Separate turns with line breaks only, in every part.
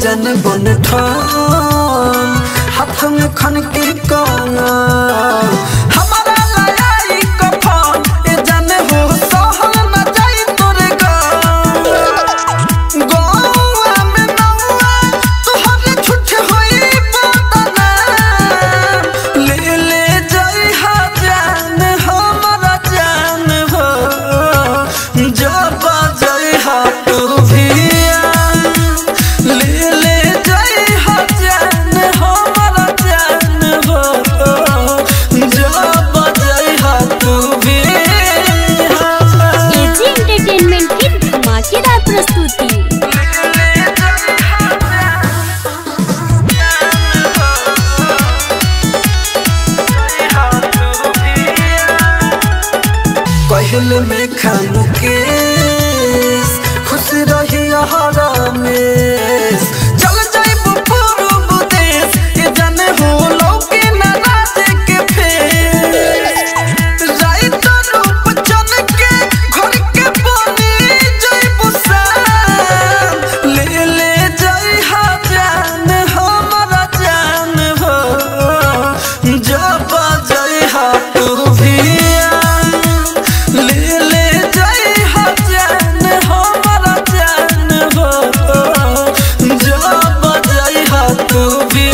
जन बन ठान हाथ में खन के काना हमारा लड़ाई कफन ए जन हो सहल न जाई तोरे गान गौआ में नौआ तोहरे छुट होई बदना ले ले जाई हा जान हमारा जान हो जब जाई हा तू भी ले ले जाई हा जान हमारा जान हो जब जाई हा तू भी
एजी एंटरटेनमेंट की धमाकेदार प्रस्तुति
कहल में खानू के खुश रही हरामेश चल जाइब पूर्व देश ये जाने हो लौके न राज के फेस राइत रूप चन के घर के बनी जाइब शान ले ले जाई हा जान हमारा जान हो जब जाई हा तू भी ले ले जाई हा जान हमारा जान हो जब जाई हा तू भी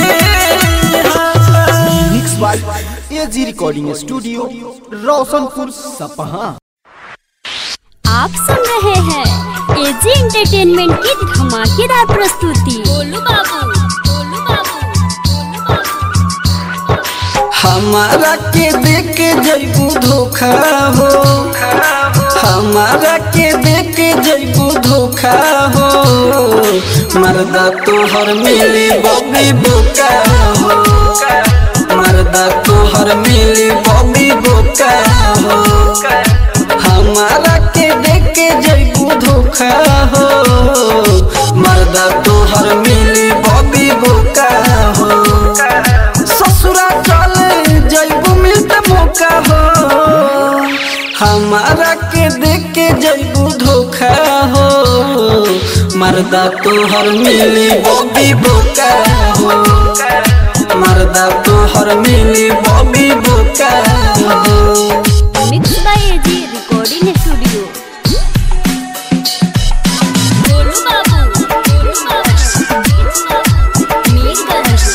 mix by AG recording studio Roshanpur सपहा
आप सुन रहे हैं एजी एंटरटेनमेंट की धमाकेदार प्रस्तुति गोलू बाबू गोलू बाबू
हमारा के देख के जैबू धोखा हो हमारा के देख के जैबू धोखा हो मर्दा तोहर मिली बबी बोका हो मर्दा तोहर मिली बबी बोका हो हमारा के देख के जैबू धोखा हो मर्दा तोहर मिली बबी बोका हो ससुरा चले जैबू मिलते मौका हो हमारा के देख के जैबू धोखा हो मर्दा तोहर मिली बॉबी बोका हो मर्दा तोहर मिली बॉबी बोका हो
mix by AG recording studio Golu Babu Golu Babu Mirganj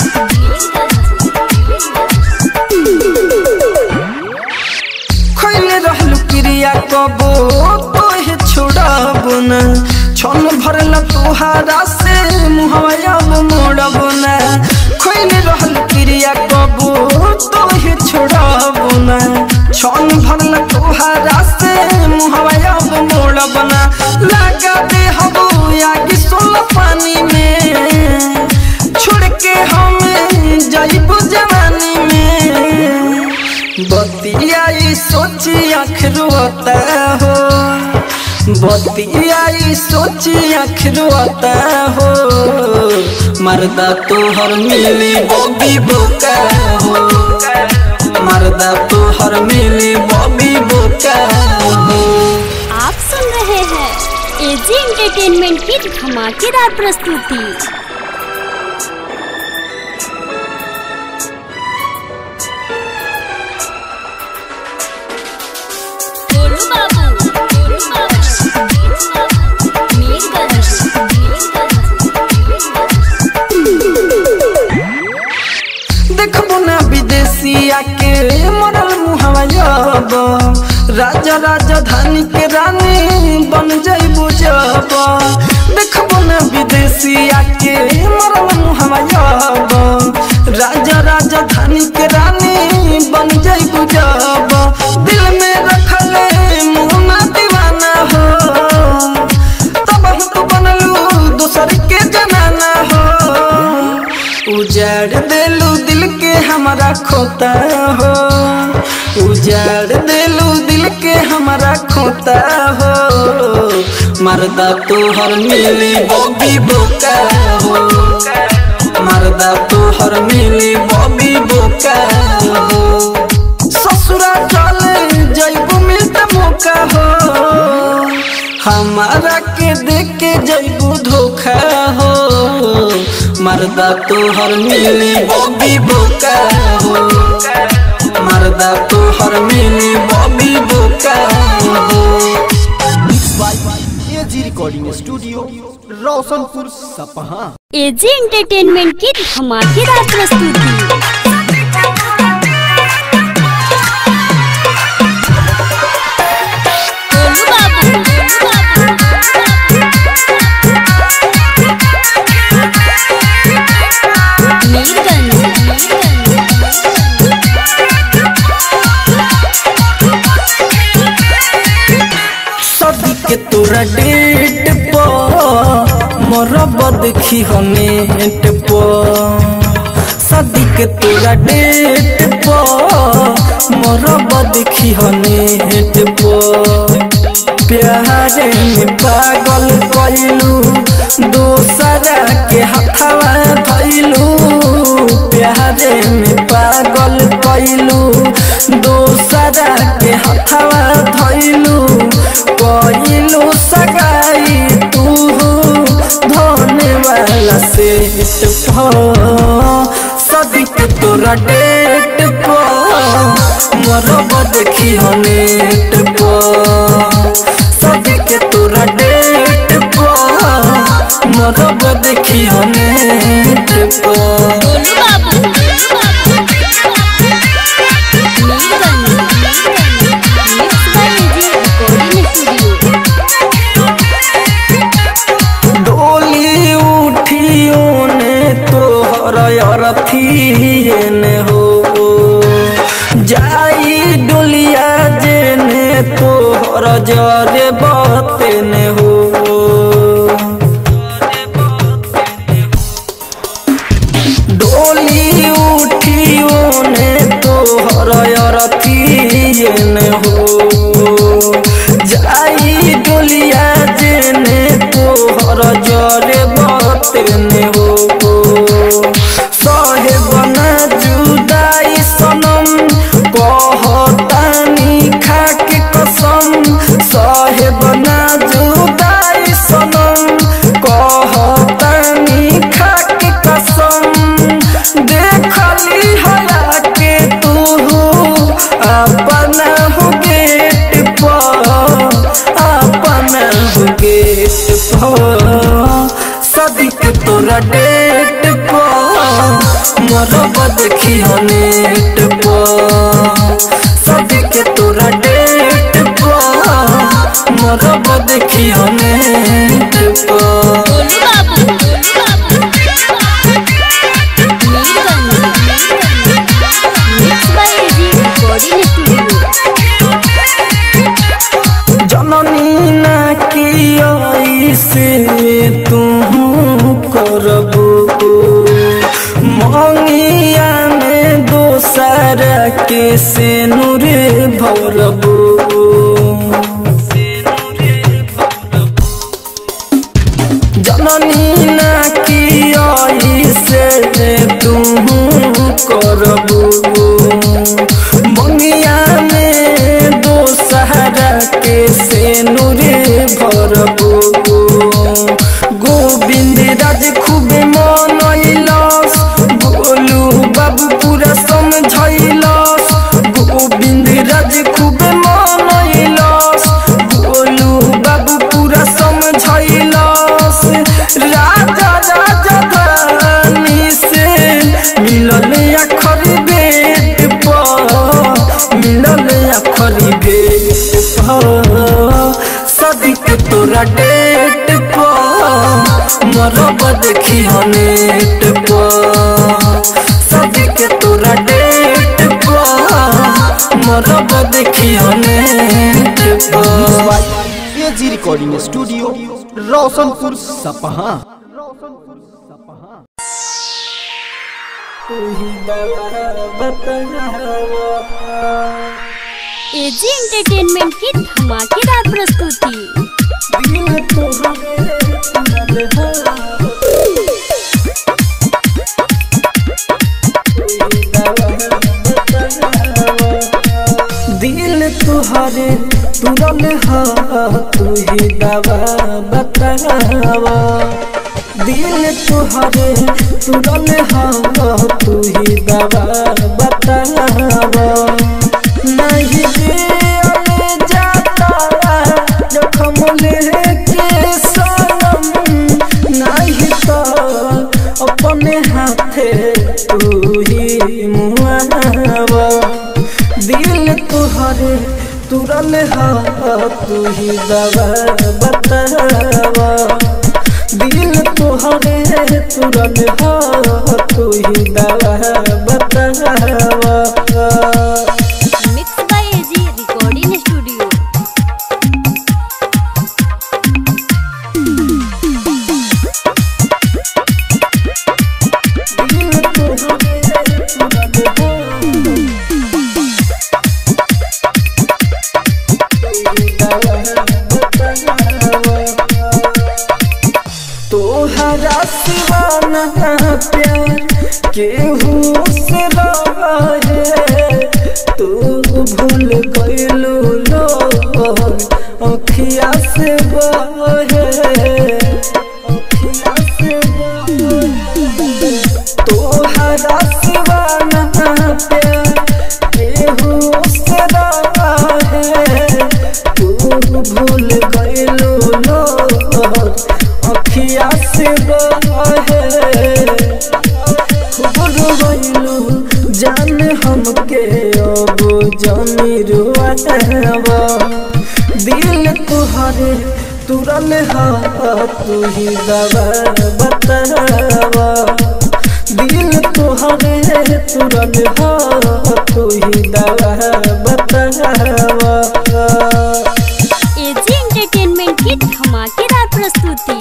खैले रहलू क्रिया कबो तोहे छोड़बो न छन भरल तोहारा से मुहवा मोड़बो न खैले रहलू क्रिया कबो तोहे छोड़बो न छन भरल तोहारा से मुहवा मोड़बो न लगा दे हबो आगे सोल पानी में छोड़ के हमें जाइबो जवानी में बतियाई सोची आँख रोता हो बतियाई सोची आँख रोता हो मर्दा तोहर मिली बॉबी बोका हो मर्दा तोहर मिली बॉबी बोका हो
आप सुन रहे हैं एजी एंटरटेनमेंट की धमाकेदार प्रस्तुति गोलू बाबू गोलू बाबू मीरगंज
देखबो ना विदेशिया के मरल मुहवा जब राजा राजधानी के रानी बन जाइबो जब देखबो ना विदेशिया के मरल मुहवा जब राजा राजधानी के रानी बन जाइबो जब दिल में रखले मुहना दीवाना हो तब हम तो बनलू दूसर के जनाना हो उजाड़ देलू दिल के हमारा खोता हो उजाड़ देलू दिल के हमारा खोता हो मर्दा तोहर मिली बॉबी बोका हो मर्दा तोहर मिली बॉबी बोका हो ससुरा चले जैबू मिलते मौका हो हमारा के देख के जैबू धोखा हो मर्दा तोहर मिली बॉबी बोका हो मर्दा तोहर मिली बॉबी बोका हो
एजी रिकॉर्डिंग स्टूडियो रोशनपुर सपहा
एजी एंटरटेनमेंट की धमाकेदार प्रस्तुति गोलू बाबू, गोलू बाबू। मीरगंज,
सदी के तोरा डेट पर मरब देखी हो नेट पर सदी के तोरा डेट पर मरब देखी हो नेट पर प्यारे में पागल कैलू दोसरा के हथवा धैलू प्यारे में पागल कैलू दोसरा के हथवा धैलू कैलू सगाई तू धोने वाला से सदिक तोरा डेट पर मरब देखी हो नेट पर सदिक तोरा डेट पर मरब देखी हो नेट पर
Golu Babu, Mirganj, mix by AG recording studio
डोली उठियो ने तोहर अरथिए ने हो जाई डोलिया जेने तोहर जरे बते ने हो डोली उठियो ने तोहर अरथिए ने हो जाई डोलिया जेने तोहर जरे बतेने हो सहे बना जुदाई सनम कहतानी खाके कसम सहे बना जुदाई सनम कहतानी खाके कसम देखली हला के तू अपना हो गेट पर अपना हो गेट पर सदिक तोरा डेट पर मरब देखी हो नेट पर सदिक तोरा डेट पर मरब देखी हो नेट पर
Golu Babu, Mirganj, mix by AG recording studio
जननी ना की से तू करबू मंगिया में दोसर के से नूर भरबू जननी ना की से तू करबू मंगिया में दो सहारा के से नूरे भरबू गोविंद राज खूब मनैलस गोलू बाबू पूरा समझैलस गोविंद राज खूब मनैलस गोलू बाबू पूरा समझैलस राजा राजा धानी से मिलल अखर बेट पर मिलल अखर बेट पर सदिक तोरा डेट पर मरब देखी हो नेट पर सदिक तोरा डेट पर मरब देखी हो नेट पर
एजी रिकॉर्डिंग स्टूडियो रोशनपुर सपहा
एजी एंटरटेनमेंट की धमाकेदार प्रस्तुति
दिल तुहरे तुरल हा तू ही दवा बतावा दिल तुहरे तुरल हाँ तू ही दवा बतावा नहीं दिया जाता जखम लेके सनम नहीं तो अपने हाथे तू ही मुआवा दिल तुहरे तुरल हा तू ही दवा बतावा दिल तुहरे तुरल हा तू ही दवा बतावा
mix by AG recording studio
दिल तुहरे तुरल तोहरा सिवाना प्यार केहू से रहे तू भूल गइलू लो अखिया से बहे अखिया से बहे तोहरा सिवाना प्यार केहू से रहे तू भूल गइलू लो अखिया से बहे खूब रोइलू जान हमके अब जानी रुआवा दिल तुहरे तुरल हा तू ही दवा बतावा दिल तुहरे तुरल हा तू ही दवा बतावा
एजी एंटरटेनमेंट की धमाकेदार प्रस्तुति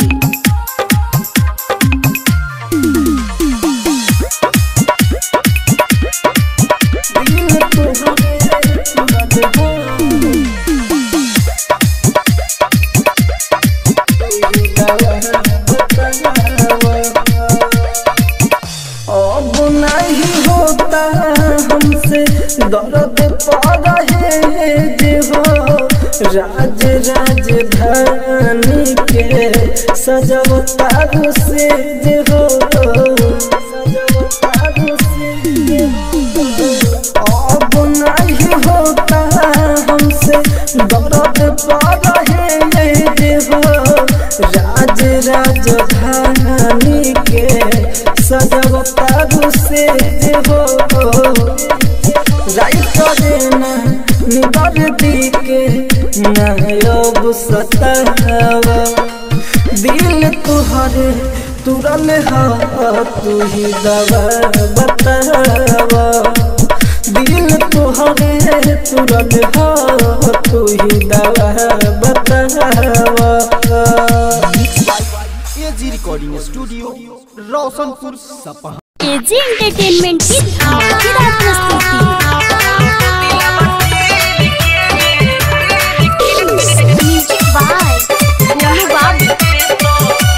दिल तुहरे तुरल हा अब नहीं होता हमसे दर्द पा रहे जे हो राज राजधानी के सजवता से जे हो सजवता से जे हो अब नहीं होता हमसे दर्द पा रहे जे हो राज राजधानी के सजवता से जे हो राइट देना निबर दी के नायब सतावा दिल तुहरे तुरल हा तू ही दवा बतावा दिल तुहरे तुरल हा तू ही दवा बतावा
एजी रिकॉर्डिंग स्टूडियो रोशनपुर सपहा
एजी एंटरटेनमेंट की धमाकेदार प्रस्तुति म्यूजिक बाय गोलू बाबू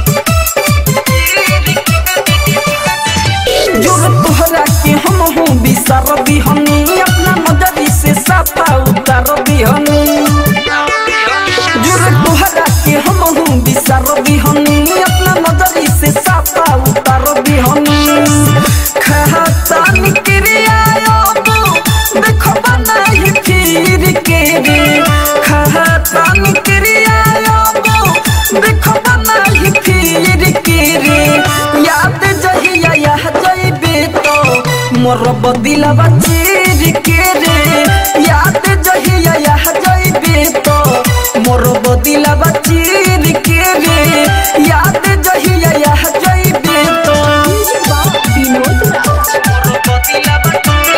जो तोहरा के हम हूँ बिसर बिहनी अपना नजरी से साफा उतर बिहनी जो तोहरा के हम हूँ बिसर बिहनी अपना नजरी से साफा उतर बिहनी खाता निक्रिया देखो बनाई फिर के रे खाता निक्रिया देखो बनाई फिर के रे याद जहिया यह जइबे तो मोर बदिलवा चीर के रे याद जहिया यह जइबे तो मोर बदिलवा चीर के रे याद जहिया यह जइबे तो विनोद मोर बदिलवा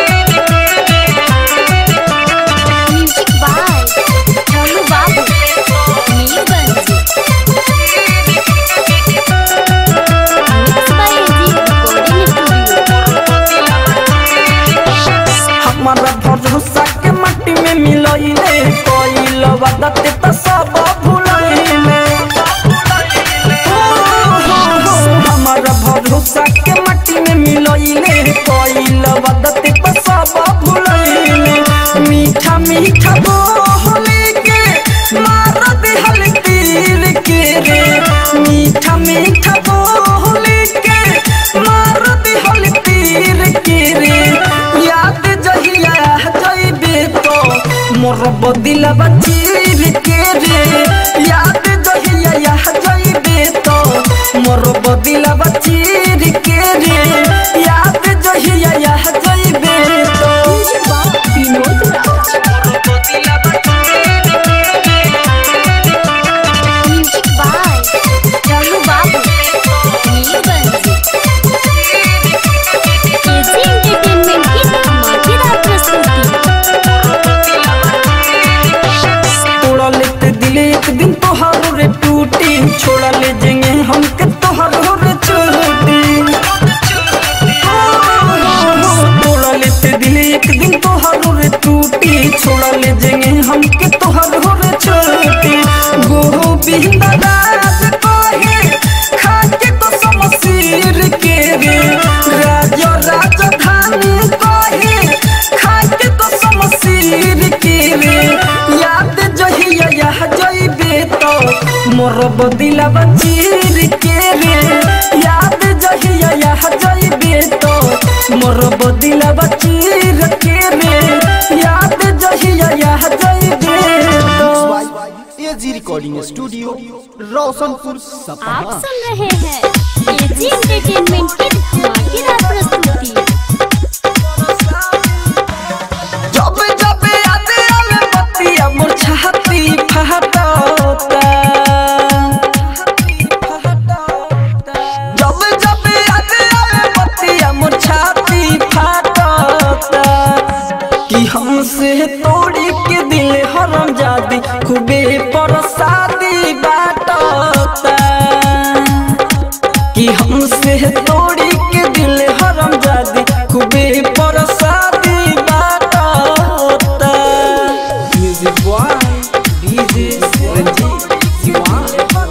music by Golu Babu Mirganj mix by AG recording studio
हमारा भरोसा के मट्टी में मिलइले कोइल वदत त सब भुलइले हमारा भरोसा के मट्टी में मिलइले कोइल वदत त सब भुलइले मीठा मीठा बोले के मार दिहल तीर के रे मीठा मीठा बोली के मार दिहल तीर के रे याद जहिया जइबे तो मोर बदिलवा चीर के रे याद जहिया यह जइबे तो मोर बदिलवा चीर के रे याद जहिया यह जइबे तो
विनोद राज
मोर बदिलवा चीर के रे
म्यूजिक बाय रानू बाबू नीलबंसी एजी एंटरटेनमेंट की धमाकेदार प्रस्तुति
तोड़ा लेते दिल एक दिन तोहारो रे टूटी छोड़ा ले जेंगे हमके तोहारो रे छोटी तोड़ा लेते दिल एक दिन तोहारो रे टूटी छोड़ा ले जेंगे हमके तोहारो रे छोटी गोहो बिंदा राज कोहे खाके तो समसीर के रे राजा राजधानी कोहे खाके तो समसीर के रे याद जहिया यह जइबे तो मोर बदिलवा चीर के रे याद जहिया यह जइबे तो मोर बदिलवा चीर के रे याद जहिया यह जइबे तो
एजी रिकॉर्डिंग स्टूडियो रोशनपुर
आप
सपहा
सुन रहे हैं एजी एंटरटेनमेंट की धमाकेदार प्रस्तुति
जब जब याद आवे बतिया मोर छाती फहटता जब जब याद आवे बतिया मोर छाती फहटता कि हमसे तोड़ी के दिल हरम जादी खूबे परसादी बाटता कि हमसे तोड़ी के दिल हरम जादी खूबे परसादी बाटता music boy DJ Ranjit Diwan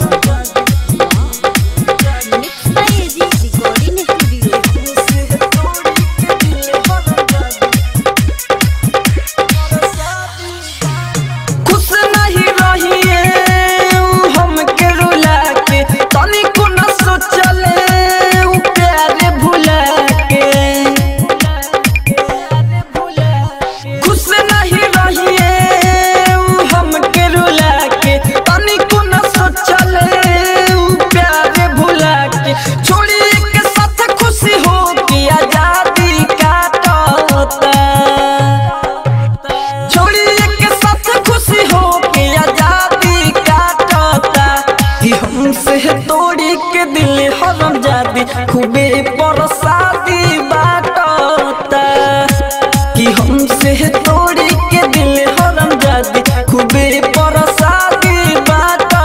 mix by AG recording studio
खुश नहीं रहिए उ हमके रुला के तनिको न सोचले उ प्यार भुला के खुश नहीं रहिए उ हमके रुला के तनिको न सोचले उ प्यार भुला के छोड़ी के साथ खुशी हो के आजादी काटता छोड़ी के साथ खुशी हो के आजादी काटता कि हमसे तोड़ी के दिल हरम जादी खूबे परसादी बाटता कि हमसे तोड़ी के दिल हरम जादी खूबे परसादी बाटता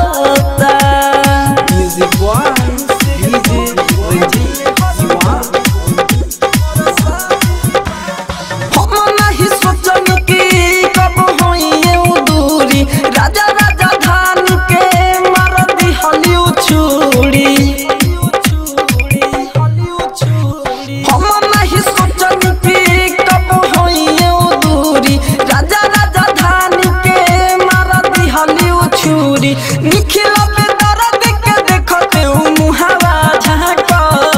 music boy DJ Ranjit Diwan हम नहीं सोचनी कि कब होइए उ दूरी राजा राजा धान के मार दी हलिउ छुरी हम नहीं सोचनी कि कब होइए उ दूरी राजा राजा धान के मार दी हलिउ छुरी निखिल पे दर्द के देखते उ मुहावा झांकता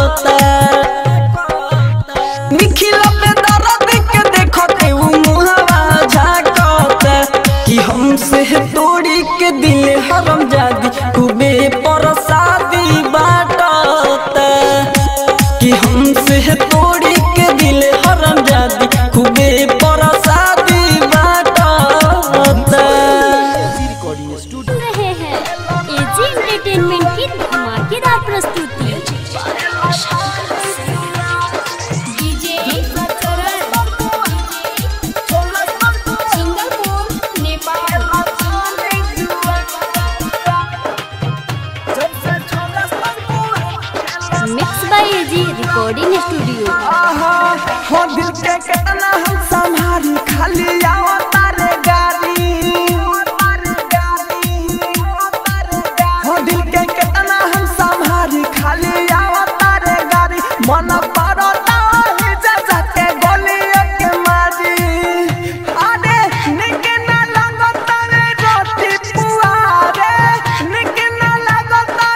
निखिल पे दर्द के देखते उ मुहावा झाकता कि हमसे तोड़ी के दिल हरम जादी खूबे परसादी बाटता कि हमसे तोड़ी के दिल हरम जादी खूबे परसादी बाटता
एजी रिकॉर्डिंग स्टूडियो
सुन रहे हैं एजी एंटरटेनमेंट की धमाकेदार प्रस्तुति DJ Singapore Nepal mix by AG recording studio
आहा, हो दिल के कितना हम संभारी खाली आओ तारे गाड़ी हो दिल के कितना हम संभारी खाली आओ तारे गाड़ी मन पड़ता ही जा के गोली के मारी अरे निक ना लगता रे रोटी पुआरे निक ना लगता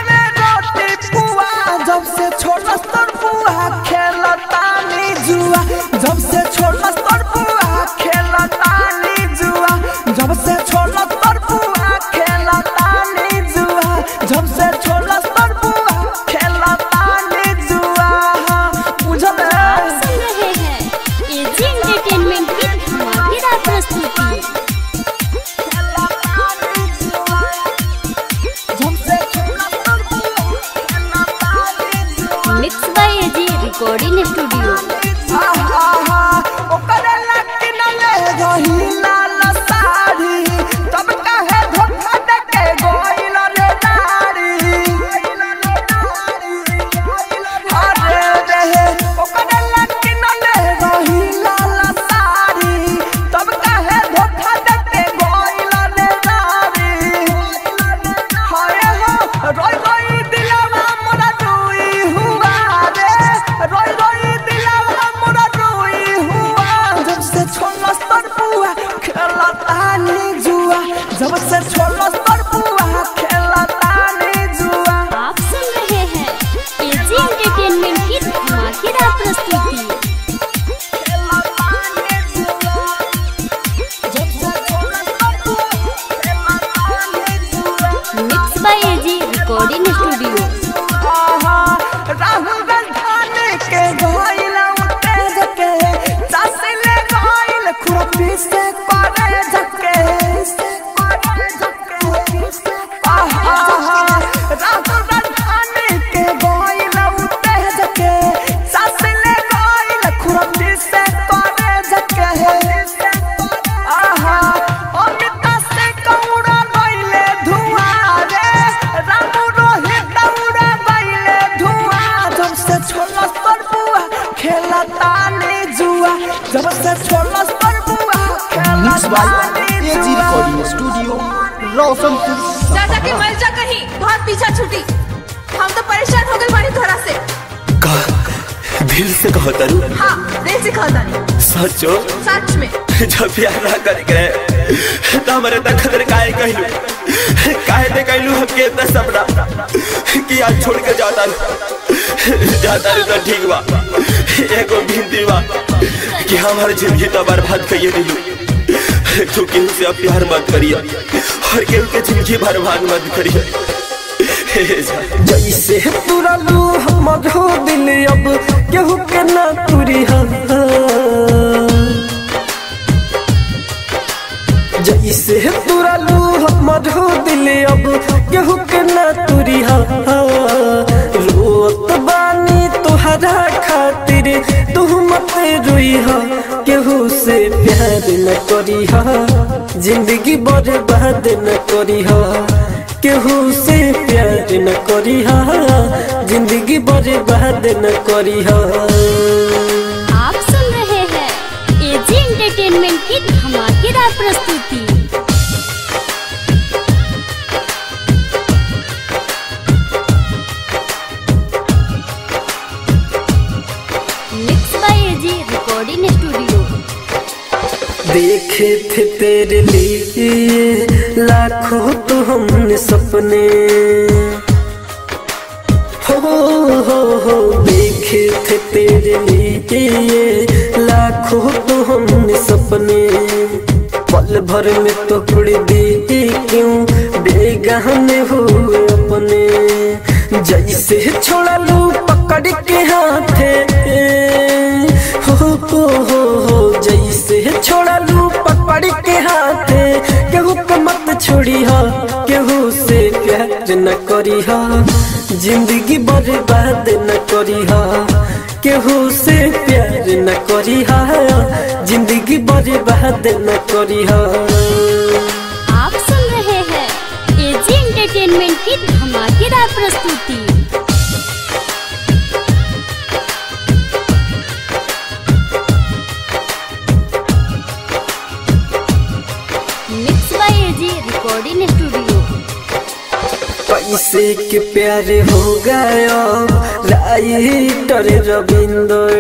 रिकॉर्डिंग स्टूडियो
आहा ओकरे लकी न ले रही लाल साड़ी तब काहे धोखा दे के गोइल रे नारी अरे रे ओकरे लकी न ले रही लाल साड़ी तब काहे धोखा दे के गोइल रे नारी हाय हो रोई रोई दिलवा मोरा रोई हुआ रे रोई रोई दिलवा मोरा रोई हुआ जब से छोला स्तर पुआ खेला तानी जुआ जब से छोला स्तर पुआ खेला तानी जुआ
आप सुन रहे हैं एजी एंटरटेनमेंट की धमाकेदार प्रस्तुति
खेला तानी जुआ जब से छोला स्तर पुआ खेला तानी जुआ
mix by AG recording studio
आहा, राहुल गांधी के गोइला उतेज के चासिले गोइल खुरपी से करे झके आहा, राहुल गांधी के गोइला उतेज के चासिले गोइल खुरपी से करे झके आहा अमिता से कौड़ा गइले धुआं रे रामू रोहित दौड़ा गइले धुआं जब से छोला पर बुआ खेला तानी जुआ जब से छोला पर बुआ खेला
मिक्स बाय
तानी
एजी
जुआ
रिकॉर्डिंग स्टूडियो रोशनपुर
जा जाके मर जा कहीं बहुत पीछा छूटी हम तो परेशान हो गए बाड़ी तोरा से
का दिल से कहो तरु
हाँ दिल से कहता नहीं
सचो
सच में
जब प्यार ना करे करे तो हमारे तक खतर काहे कहलू काहे दे कहलू हम के इतना सपना कि आज छोड़ के जाता रू जाता रू तो ठीक बा एगो भिंदी बा कि हमार जिंदगी तो बर्बाद करिए दिलू तू केहू से अब प्यार मत करिए और केहू के जिंदगी बर्बाद मत करिए हे जा।
जैसे तुरलू हमर हो दिल अब केहू के ना तुरी जैसे तुरलू हमर हो दिल अब केहू के ना तुरी रोत बानी तुहरा खातिर तू मत रोई केहू से प्यार न करी जिंदगी बर्बाद न करी केहू से प्यार न करी जिंदगी बर्बाद न करी
आप सुन रहे हैं एजी एंटरटेनमेंट की धमाकेदार प्रस्तुति mix by AG recording studio
देखे थे तेरे लिए लाखों तो हमने सपने हो हो हो देखे थे तेरे लिए लाखों तो हमने सपने पल भर में तो उड़ दी क्यों बेगहने हुए अपने जैसे छोड़ा लू पकड़ के हाथे हो हो हो हो जैसे छोड़ा लू पकड़ के हाथे केहू को मत छोड़ी हा केहू से प्यार न करी हा जिंदगी बर्बाद न करी हा केहू से प्यार न करी हा जिंदगी बर्बाद न करी हा
आप सुन रहे हैं एजी एंटरटेनमेंट की धमाकेदार प्रस्तुति mix by AG recording studio
पैसे के प्यारे हो गया राइटर रविंदर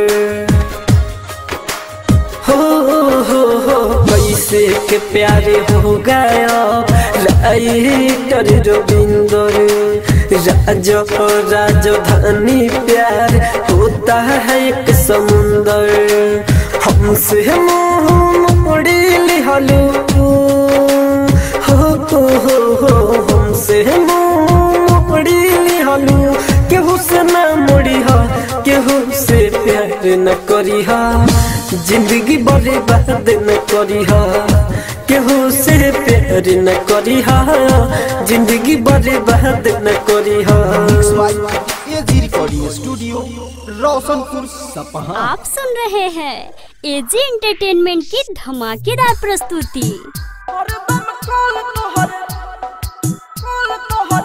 हो हो हो पैसे के प्यारे हो गया राइटर रविंदर राज राजधानी प्यार होता है एक समुंदर हमसे मुंह मोड़ी लिहलू हो हो हो हो हमसे मुंह मोड़ी लिहलू केहू से ना मोड़ी हा केहू से प्यार न करी हा जिंदगी बर्बाद न करी हा केहू से प्यार न करी हा जिंदगी बर्बाद न करी हा
एजी रिकॉर्डिंग स्टूडियो रोशनपुर सपहा
आप सुन रहे हैं एजी एंटरटेनमेंट की धमाकेदार प्रस्तुति
हरदम कॉल तोहर कॉल तोहर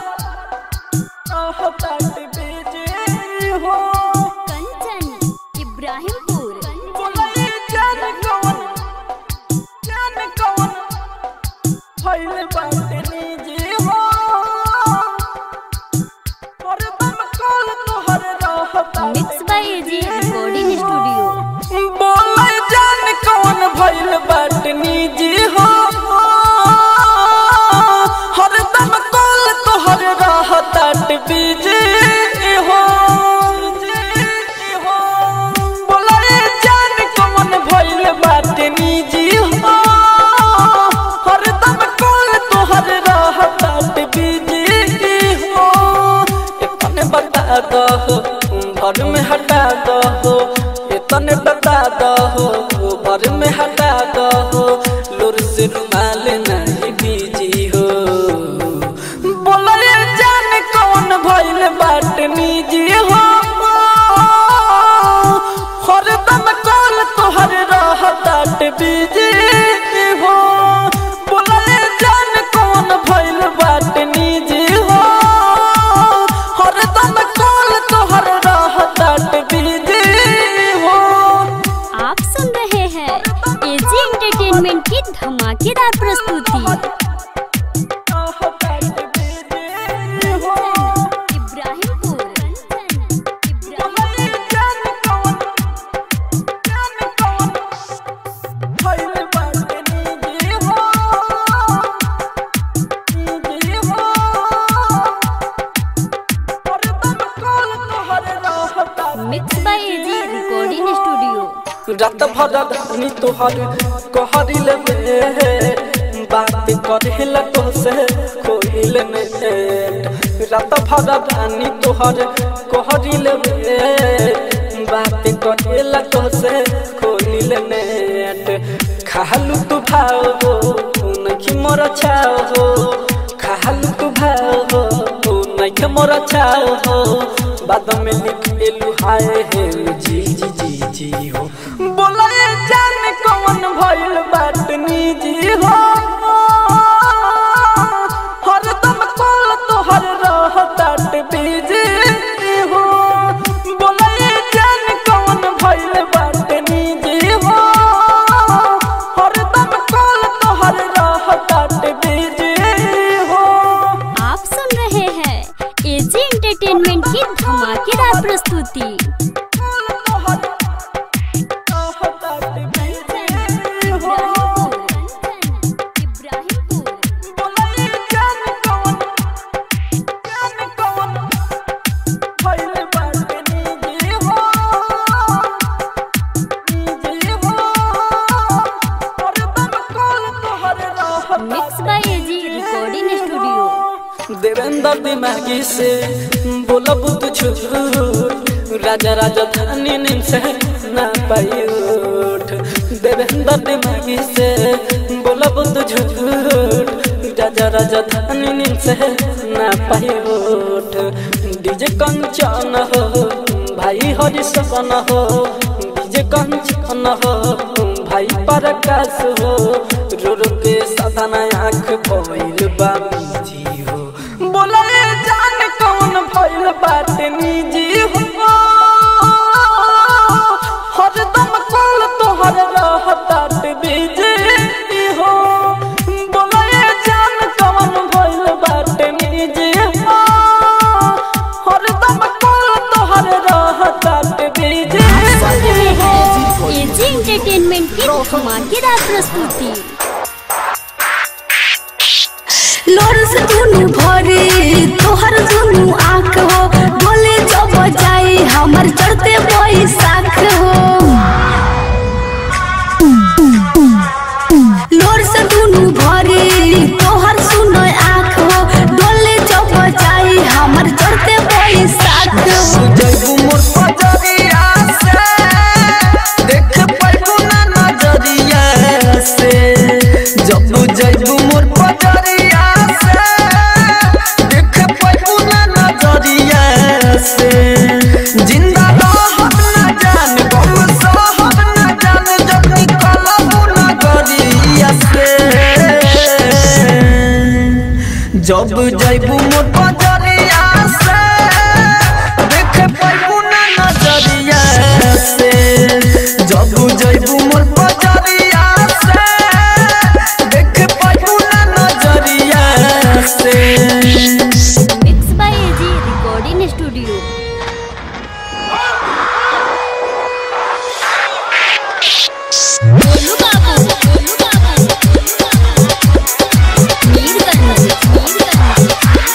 आहतात बेजे हो
कंचन इब्राहिमपुर
बोले जान कौन जान कौन भइल बाटे निजी हो हरदम कॉल तोहर रहतात
mix by AG recording studio
बोले जान कौन भइल बाटे निजी हो हरदम कॉल तोहर रहतात बिजी हो बोले जान कौन भइल बाटे निजी हो हरदम कॉल तोहर रहतात बिजी हो इतने बता दो घर में हटा दो इतने बता दो घर में हटा दो लुर से रुमाल नहीं बीजी हो बोले जान कौन भइल बाट निजी हो हरदम कॉल तोहर रहतात बिजी हो बोले जान कौन भइल बाट निजी हो हरदम कॉल तोहर रहतात बिजी हो
आप सुन रहे हैं एजी एंटरटेनमेंट की धमाकेदार प्रस्तुति Ibrahimpur Ibrahimpur mix by AG recording studio
रात भर धनी तोहर कहरिल में बात करेला तो से कोइल में रात भर धनी तोहर कहरिल में बात करेला तो से कोइल में खालू तू भाव हो नहीं मोर छाव हो खालू तू भाव हो नहीं मोर छाव हो बाद में लिख एलू हाय हे जी जी जी जी हो बोले जान कौन भइल बात निजी हो हरदम कॉल तोहर रहतात बिजी हो बोले जान कौन भइल बात निजी हो हरदम कॉल तोहर रहतात बिजी हो
आप सुन रहे हैं एजी एंटरटेनमेंट की धमाकेदार प्रस्तुति mix by AG recording studio
Devendra दिमागी से बोला बुद्ध झूठ राजा राजा धानी नींद से ना पाई उठ देवेंद्र दिमागी से बोला बुद्ध झूठ राजा राजा धानी नींद से ना पाई उठ डीजे कंचन हो भाई हरि सपन हो डीजे कंचन हो भाई प्रकाश हो रो रो के साधना आँख भइल बा जी हो बोले जान कौन भइल बात निजी हो हरदम कॉल तोहर रहतात बिजी हो बोले जान कौन भइल बात निजी हो हरदम कॉल तोहर रहतात बिजी
सुन रहे हैं एजी एंटरटेनमेंट की धमाकेदार प्रस्तुति
लोर से दुनु भरे तोहर दुनु आँख हो बोले जब जाई हमर चढ़ते बैसाख हो लोर से दुनु भरे तोहर सुनो आँख हो डोले जब जाई हमर चढ़ते बैसाख हो
जइबू मोर पजरिया से देख पाइबू ना नजरिया से जब जइबू मोर पजरिया से देख पाइबू ना जब जैबू मोर बजरिया से देख पैबू ना नजरिया से जब जैबू मोर बजरिया से देख पैबू ना नजरिया से
mix by AG recording studio Golu Babu Golu Babu Mirganj Mirganj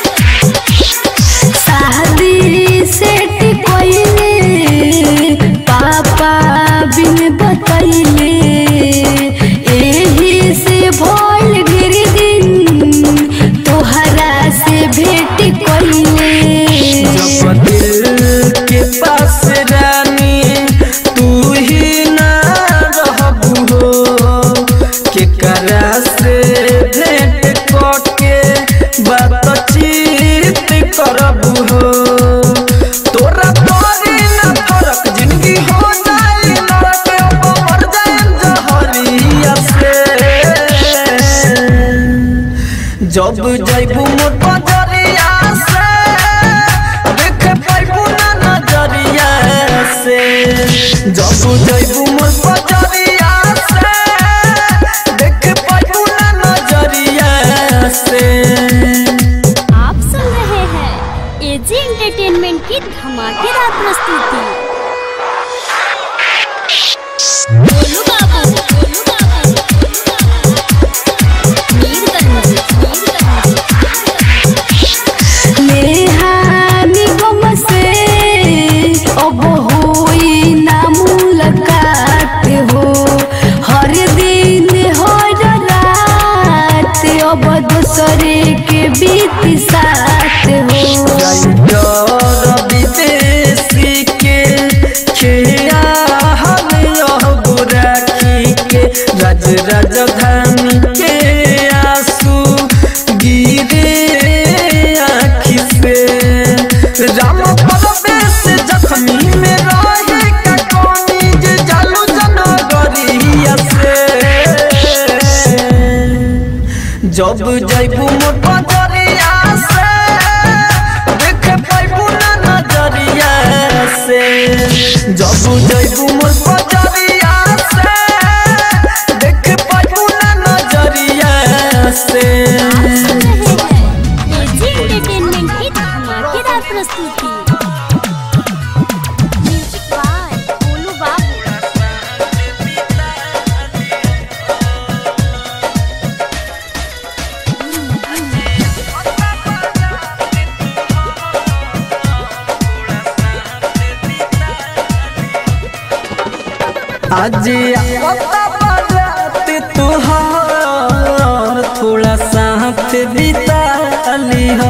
शादी सेट कोइले पापा बिन बतैले एही से भइल गिर दिन तोहरा से भेट कोइले
जब दिल के पास रानी तू ही ना रहबू हो के करा से भेंट करके बातचीत करबू हो तोरा तोरी ना फरक जिंदगी हो जाई लड़के अब मर जाए जहरिया से जब जैबू मोर बजरिया से देख पैबू ना नजरिया से जब जैबू मोर बजरिया से देख पैबू ना नजरिया से
आप सुन रहे हैं एजी एंटरटेनमेंट की धमाकेदार प्रस्तुति गोलू बाबू गोलू बाबू मीरगंज मीरगंज
नेहानी गम से अब होई ना मुलाकात हो हर दिन हर रात अब दूसरे के बीत साथ हो
विदेशी के खेया हम यह राखी के राज राजधानी के आंसू गिरे आँखि से राम परवेश जख्मी में रहे का कोनी जे जालू जनगरिया से जब जैबू मोर बजरिया से देख पैबू ना नजरिया से जब जैबू मोर बजरिया से देख पैबू ना नजरिया से
सुन रहे हैं एजी एंटरटेनमेंट की धमाकेदार प्रस्तुति म्यूजिक बाय गोलू बाबू
आज आता बारात तुहार थोड़ा साथ बिता लिह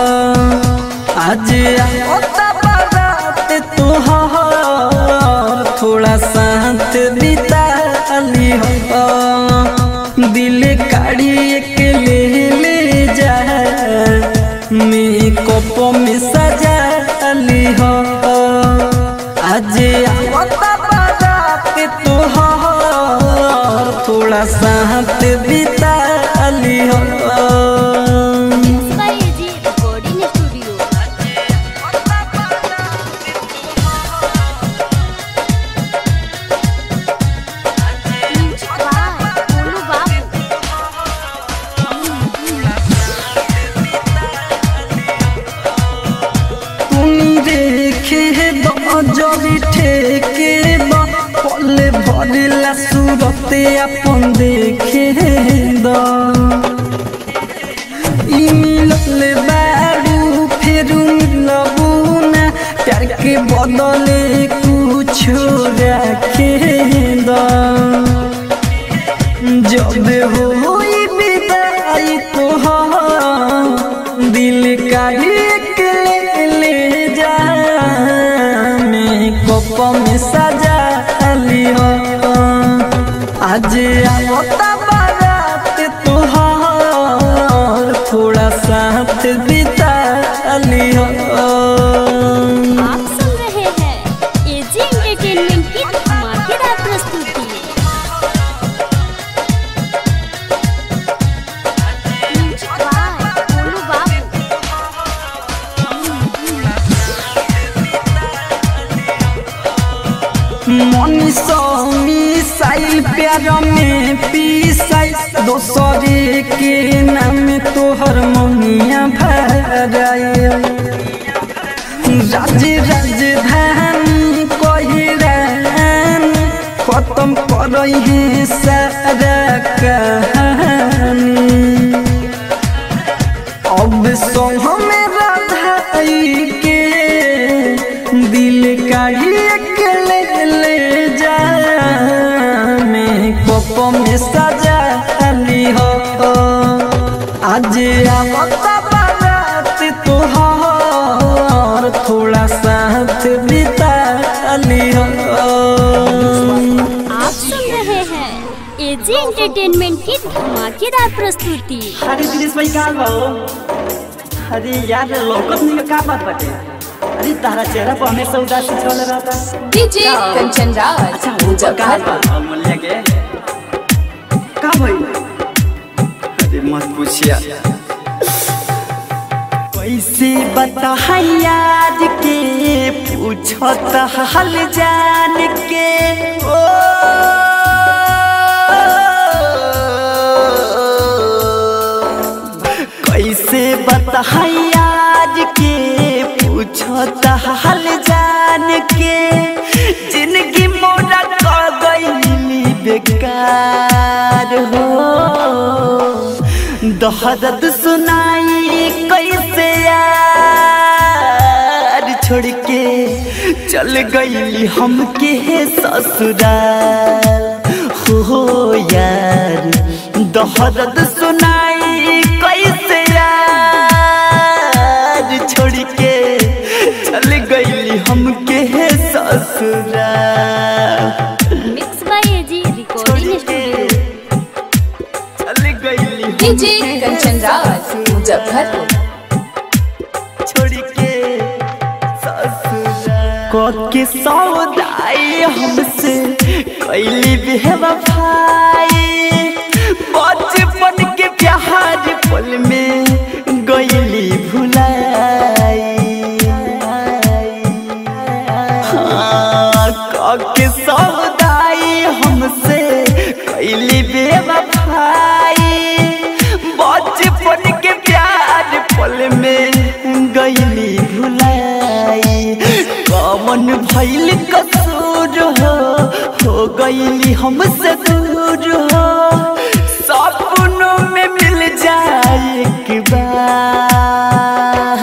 आज आता बारात तुहार थोड़ा साथ बिता लिह दिल काढ़ी के ले ले जा मेकअप में सजा लिह आज आवता बारात तोहार थोड़ा साथ बिता लिह
mix by AG recording studio music by Golu Babu
तुनी रेखे बजरी ठेके बा पले भरिला सूरते अपन देखे द ई मिलल बारू फेरू मिलबू ना प्यार के बदले कुछ रखे द जब होई विदाई तोहार दिल का एक ले ले जा मेकअप में सजा लियो आज आवता बारात तोहार थोड़ा साथ बिता लियो
आप सुन रहे हैं एजी एंटरटेनमेंट की धमाकेदार प्रस्तुति म्यूजिक बाय गोलू
मनी सौ मिसाइल प्यार में पीसाई दोसरे के नाम तोहर मनिया भराए राज राजधानी कोहिरान खत्म करई है सारा कहानी अब सो हमें राधाई के दिल काढ़ी के ले ले जा मैं कोप में सजा ली हो आज आवता बारात तोहार थोड़ा साथ बिता ली हो
आप सुन रहे हैं एजी एंटरटेनमेंट की धमाकेदार प्रस्तुति
अरे दिनेश भाई कहाँ बा हो अरे यार लौकत नहीं का बात बाटे अरे तारा चेहरा पर हमेशा उदासी छल रहता
डीजे कंचन राज
अच्छा वो कहाँ बा अमूल्य के का भाई
अरे मत पूछिया कैसे बता याद के पूछत हाल जान के ओ कैसे बता याद के पूछत हाल जान के जिंदगी मोरा कर गई बेकार हो दहदत सुनाई कैसे यार छोड़ के चल गई हमके ससुराल हो यार दहदत सुनाई कैसे यार छोड़ के चल गई हमके ससुराल
mix by AG recording studio
चल गई
डीजे कंचन राज मुजफ्फरपुर
छोड़ के ससुराल के सौदाई हमसे कैली बेवफाई बचपन के प्यार पल में गईली भुलाई हाँ, के सौदाई हमसे कैली बेवफाई बचपन के प्यार पल में गईली भुलाई कमन भैल कसूर हो हो गईली हमसे दूर हो सपनों में मिल जाए एक बार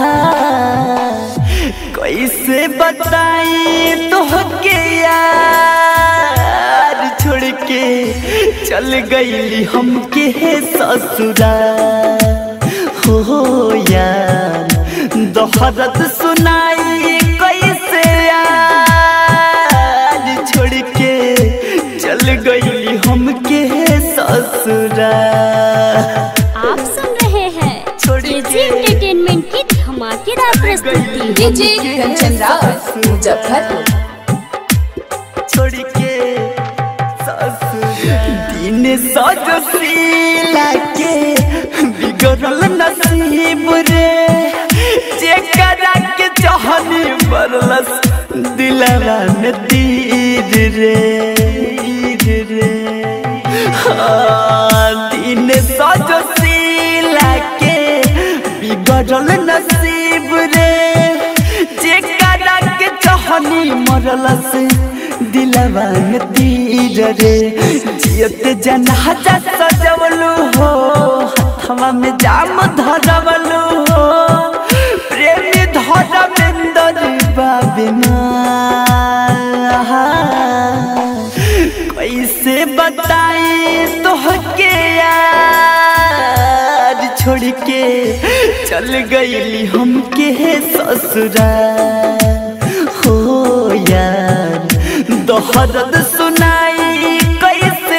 कैसे बताई तोहके यार छोड़ के चल गईली हमके ससुराल हो यार दोहरत सुनाई कैसे यार छोड़ के चल गईली हमके ससुराल
आप सुन रहे हैं एजी एंटरटेनमेंट की धमाकेदार प्रस्तुति
डीजे कंचन राज मुजफ्फरपुर
छोड़ के दिन सजशीला के बिगड़ल नसीब रे जेकरा के चाहनी बरलस दिलवा में तीर रे तीर रे हाँ, दिन सजशीला के बिगड़ल नसीब रे जेकरा के चाहनी मरलस दिलवा में तीर रे जियत जनाजा सजवलू हो हथवा में जाम धरवलू हो प्रेमी धरमेंदर बाबिना कैसे बताई तोहके यार छोड़ के चल गईली हमके ससुराल हो यार दोहरद सुनाई कैसे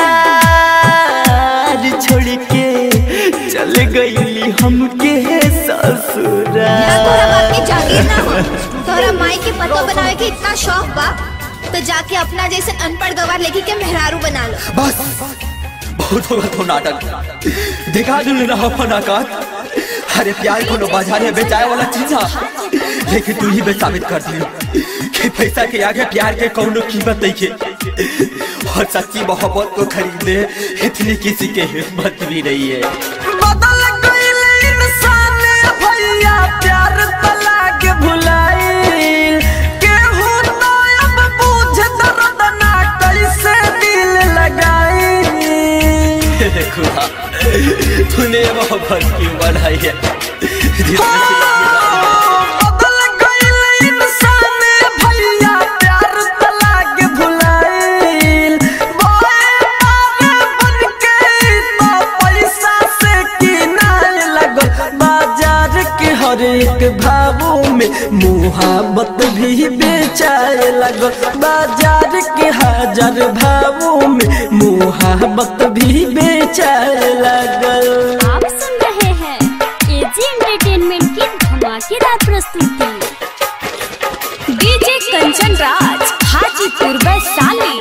यार छोड़ के चल गईली हमके ससुराल
तोरा बाप के जागीर ना हो तोरा माई के पतो बनावे के इतना शौक बा तो जाके अपना जैसे अनपढ़ गवार लेके के मेहरारू बना लो
बस बहुत होगा तो नाटक दिखा दू ना अपन औकात अरे प्यार कोनो बाजार में बेचाए वाला चीज है लेकिन तू ही बे साबित कर दी कि पैसा के आगे प्यार के कौनो कीमत नहीं है और सच्ची मोहब्बत को खरीदने इतनी किसी के हिम्मत भी नहीं है
बदल गइल इंसान भैया प्यार तला के भुलाइल केहू ना अब बूझ दर्द ना कैसे दिल लगाई
खुदा तूने मोहब्बत क्यों बनाई है जिसमें
बदल गइल इंसान भैया प्यार तला के भुलाइल बोए मारे बन के तो पैसा से किनारे लगल बाजार के हर एक भावों में मुहाबत भी बेचाए लगल बाजार के हजार भावों में मुहाबत भी बेचाए लगल
आप सुन रहे हैं एजी एंटरटेनमेंट की धमाकेदार प्रस्तुति
DJ Kanchan Raj Hajipur Vaishali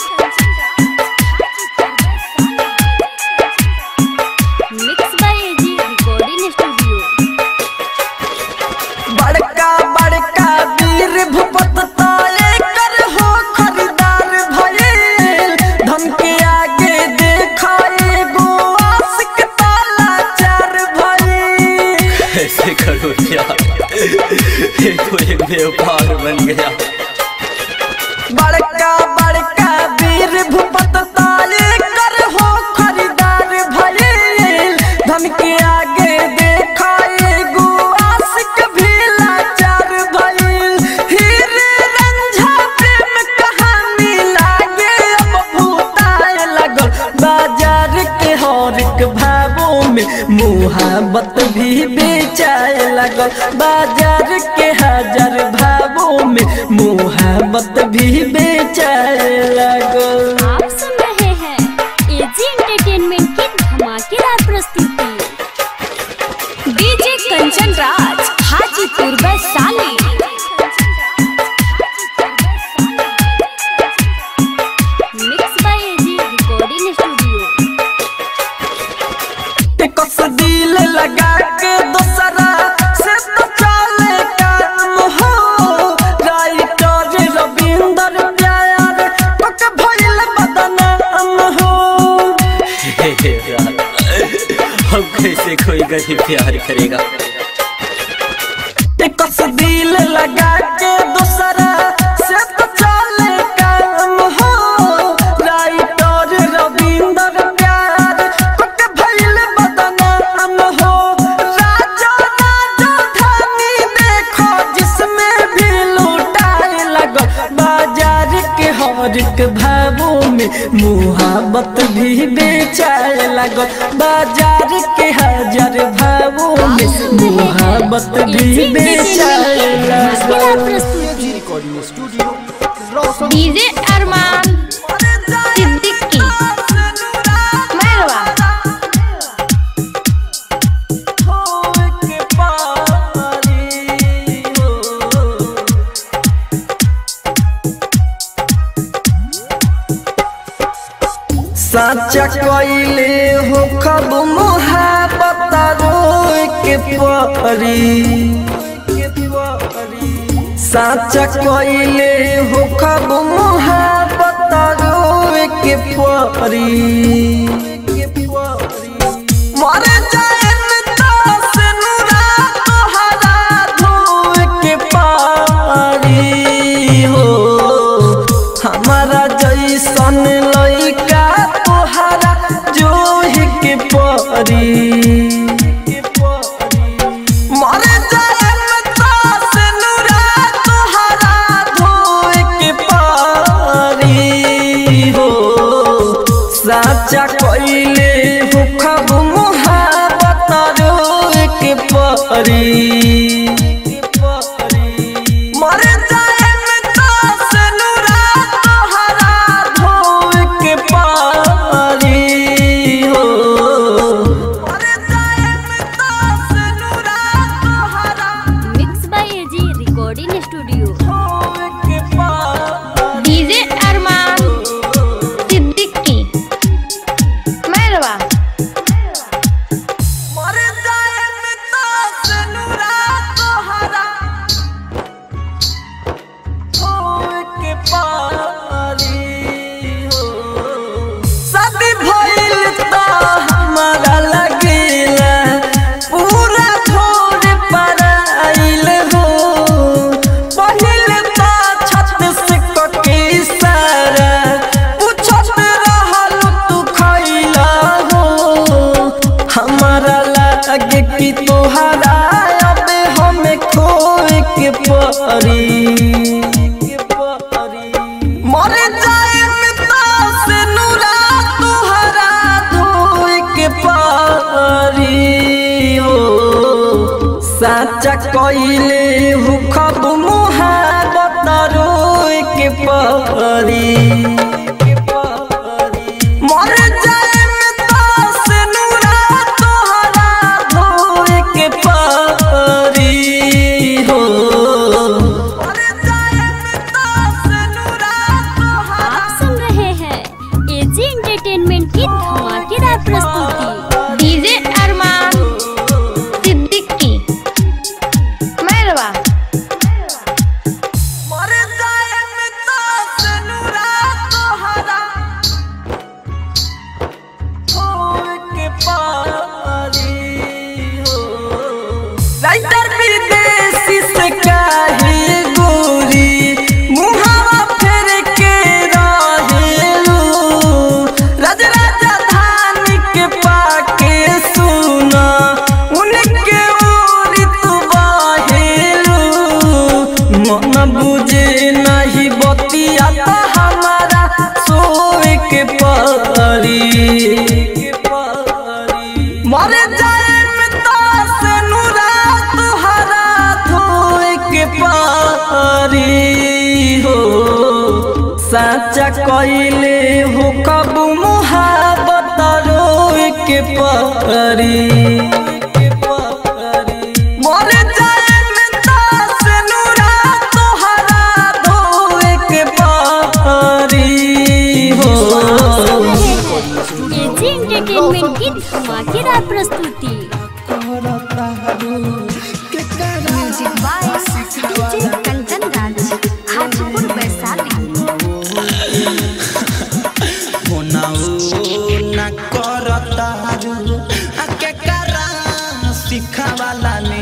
mix by AG recording studio
बड़का बड़का वीर भूपत ताले कर हो खरीदार भइल धन के आगे देखाए गो आशिक ताला चार भइल
ऐसे करो क्या ये तो एक व्यापार बन गया
बड़का बड़का वीर भूपत ताले कर हो खरीदार भइल धन के आगे देखाए गो आशिक भी लाचार भइल हीरे रंझा प्रेम कहानी लागे अब भूताए लगल बाजार के हर एक भावों में मुहाबत भी बेचाए लगल बाजार के हजार भावों में मुहाबत भी बेचाए लगल
आप सुन रहे हैं एजी एंटरटेनमेंट की धमाकेदार प्रस्तुति
DJ Kanchan Raj Hajipur Vaishali
mix by AG recording studio
कस दिल लगा के दूसरा से तो चले काम हो राइटर रविंदर प्यार पक भइल बदनाम हो
हे हे यार, हम कैसे कोई गरीब प्यार करेगा
कस दिल लगा के दूसरा से तो चले काम हो राइटर रविंदर प्यार पक भइल बदनाम हो राजा राजा धानी देखो जिसमें भी लूटाए लगो बाजार के हर एक भावों में मुहाबत भी बेचाए लगो बाजार के हजार भावों में मुहाबत
एजी
भी
एंटरटेनमेंट
बेचाए
की धमाकेदार
लगो
प्रस्तुति
recording studio Roshan
DJ Arman Siddiqui Mairwa
साचा कोइले हो खब मोहब्बत रोए के परी साचा कोइले हो खब मोहब्बत रोए के परी मर जाए से नुरा तोहरा धोए के पारी हो हमारा जैसन लइका तोहरा जोहि के परी मर जाए से नुरा तोहरा धोए के पारी हो साचा कइले हो खब मोहब्बत रोए के परी मर जाए से नुरा तोहरा धोए के पारी हो मर जाए से नुरा तोहरा
mix by AG recording studio
धोए के पारी
डीजे अरमान सिद्दीकी मैरवा
मर जाए से नुरा परी मर जाए में तास नूरा तोहरा धोए के परी हो मर जाए में तास नूरा तोहरा
आप सुन रहे हैं एजी एंटरटेनमेंट की धमाकेदार प्रस्तुति
डीजे अरमान सिद्दीकी मैरवा
मर जाए में तास नूरा तोहरा धोए के परी हो राइटर विदेशी से काहे गोरी मुहावा फेर के रहेलू राज राजधानी के पाके सुना उनके ओरी तू बाहेलू मन बुझे नहीं बतिया तो हमारा सोए के परी मर जाए में तास नूरा तुहरा धोए के पारी हो साचा कइले हो कब मुहाबत रोए के पारी मर जाए में तास नूरा तुहरा धोए के पारी हो
एजी एंटरटेनमेंट की धमाकेदार प्रस्तुति
music by DJ Kanchan Raj Hajipur Vaishali
ना करतारू आके करा सिखावाला ने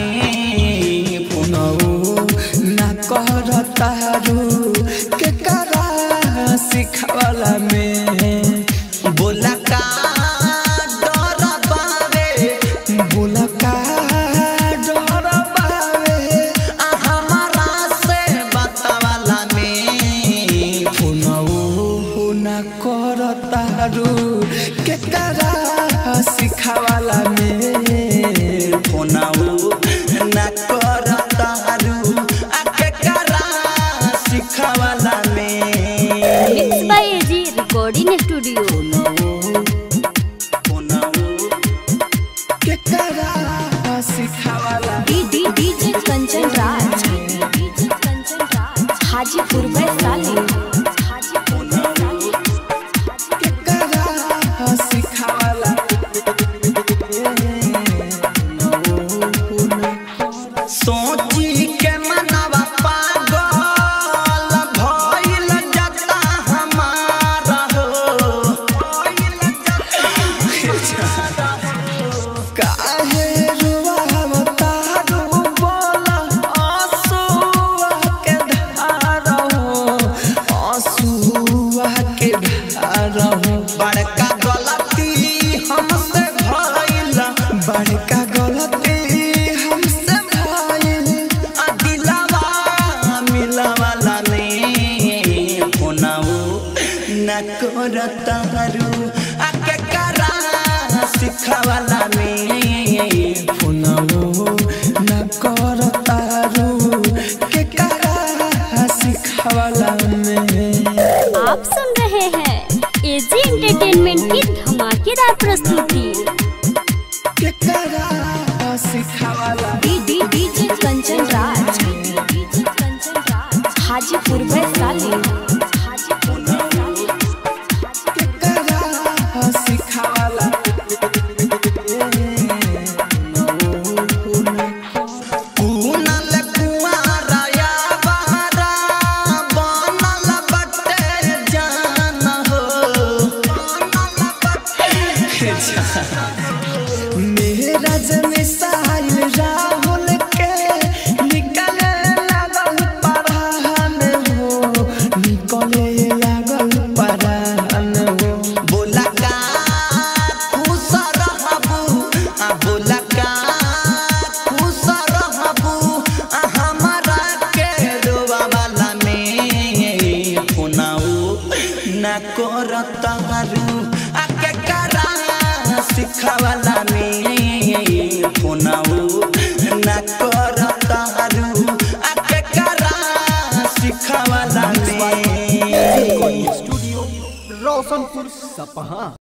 पुनौ ना करतारू के करा सिखावाला में बोला का डर बावे बोला का डर बावे आ हमारा से बतावाला में पुनौ ना करतारू के करा सिखावाला में फोनाऊ ना करतारू आ के करा सिखावाला में
mix by AG recording studio
के करा सिखावाला
D D DJ Kanchan Raj DJ Kanchan Raj Hajipur Vaishali Hajipur Vaishali
के करा सिखावाला सोची के मनवा पागल भइल जता हमारा हो काहे रुवावता रू बोला आंसुआ के धार हो आंसुआ के धार हो बड़का गलती हमसे भइल बड़का गलती हमसे भइल आ दिलवा मिलवाला ने फोनाऊ न करतारू आ के करा सिखावाला में फोनाऊ न करतारू के करा सिखावाला में
आप सुन रहे हैं एजी एंटरटेनमेंट की धमाकेदार प्रस्तुति
के करा सिखावाला
D D DJ Kanchan Raj DJ Kanchan Raj Hajipur Vaishali Hajipur Vaishali
के करा सिखावाला कुनल कुआरा या बहरा बनल बटे जान हो मेरा जन साहिल राहुल के निकले लागल परान हो निकले लागल परान हो बोला का खुश रहबू आ बोला का खुश रहबू आ हमारा के रोवा वाला में फोनाऊ ना करतारू आ के करा सिखावाला में फोनाऊ ना करतारू आ के करा सिखावाला में
सपहा